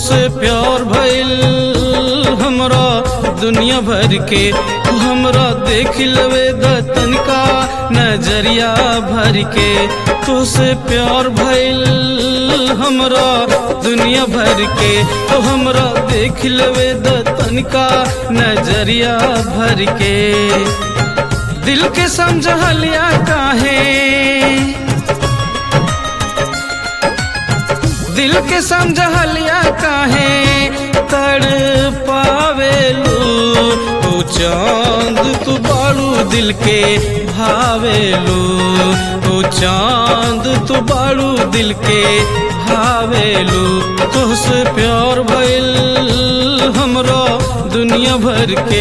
तोसे प्यार भइल हमरा दुनिया भर के हमरा देख लवे द तनिका नजरिया भर के तोसे प्यार भइल हमरा दुनिया भर के तो हमरा देख लवे द तनिका नजरिया भर के दिल के समझलिया काहे दिल के समझलिया काहे तड़ पावेलू तू चांद तू बाड़ू दिल के भावेलू तू चांद तू बाड़ू दिल के भावेलू तुझसे प्यार भइल हमरो दुनिया भर के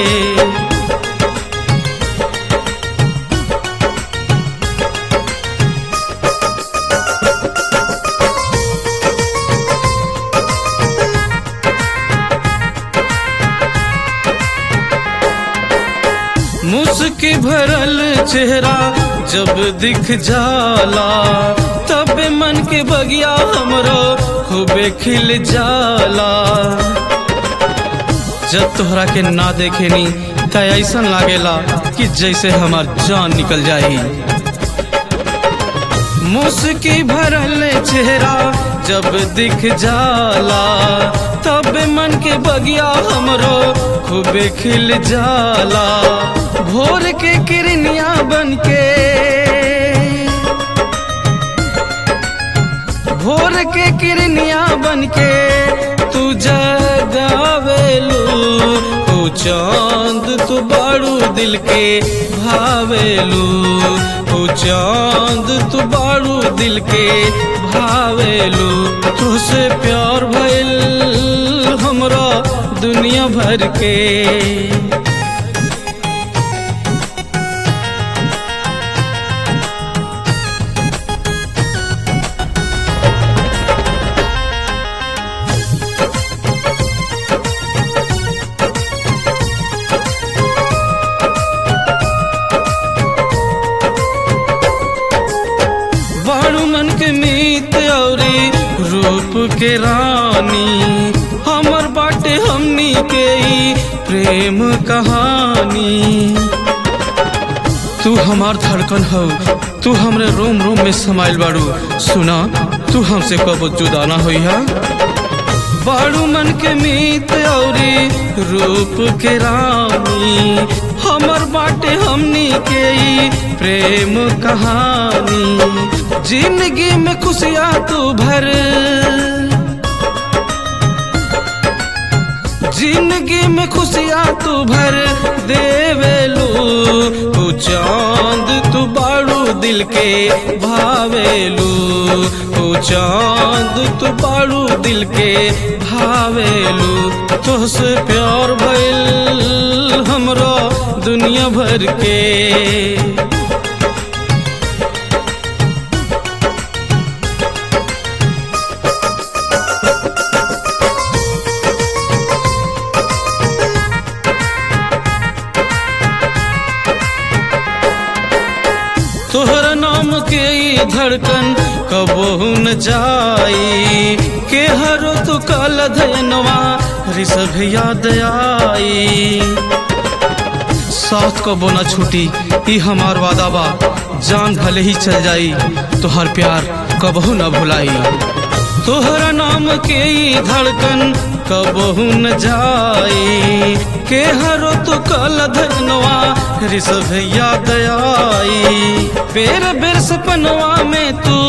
मुस्की भरल चेहरा जब दिख जाला तब मन के बगिया हमरो खूबे खिल जाला जब तोहरा के ना देखेनी त ऐसा लागेला कि जैसे हमार जान निकल जाई मुस्की भरल चेहरा जब दिख जाला तब मन के बगिया हमरो खूबे खिल जाला भोर के किरनिया बन के भोर के किरनिया बन के तू जगावेलू तू चांद तू बाड़ू दिल के भावेलू तू चांद तू बाड़ू दिल के भावेलू तुझसे प्यार भइल हमरा दुनिया भर के बाड़ू मन के मीत औरी रूप के रानी हमर बाटे हमनी के ई प्रेम कहानी तू हमार धड़कन हो तू हमरे रोम रोम में समाइल बाड़ू सुना तू हमसे कब जुदा ना होई है बाड़ू मन के मीत औरी रूप के रानी हमर बाटे हमनी के ई प्रेम कहानी जिंदगी में खुशियाँ तू भर जिंदगी में खुशियाँ तू भर देवेलू तू चांद तू बाड़ू दिल के भावेलू तू चांद तू बाड़ू दिल के भावेलू तुझसे प्यार भइल हमरो दुनिया भर के तोहर नाम के ई धड़कन कबहू न जाई के हरो तू कल धनवा ऋषभ याद आई साथ कबो न छूटी ई हमार वादा बा जान भले ही चल जाई तोहर प्यार कबहू न भुलाई तोहरा नाम के ई धड़कन कबहू न जाई के हरो तू कल धनवा ऋषभ याद आई बेर बेर सपनवा में तू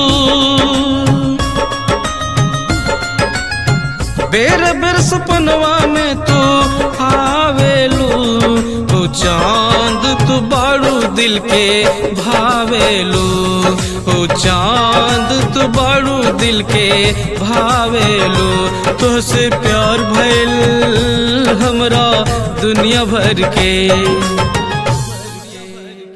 बेर बेर सपनवा में तू आवेलू तू चांद तू बाड़ू दिल के भावेलू तू चांद तू बाड़ू दिल के भावेलू तुझसे प्यार भइल हमरा दुनिया भर के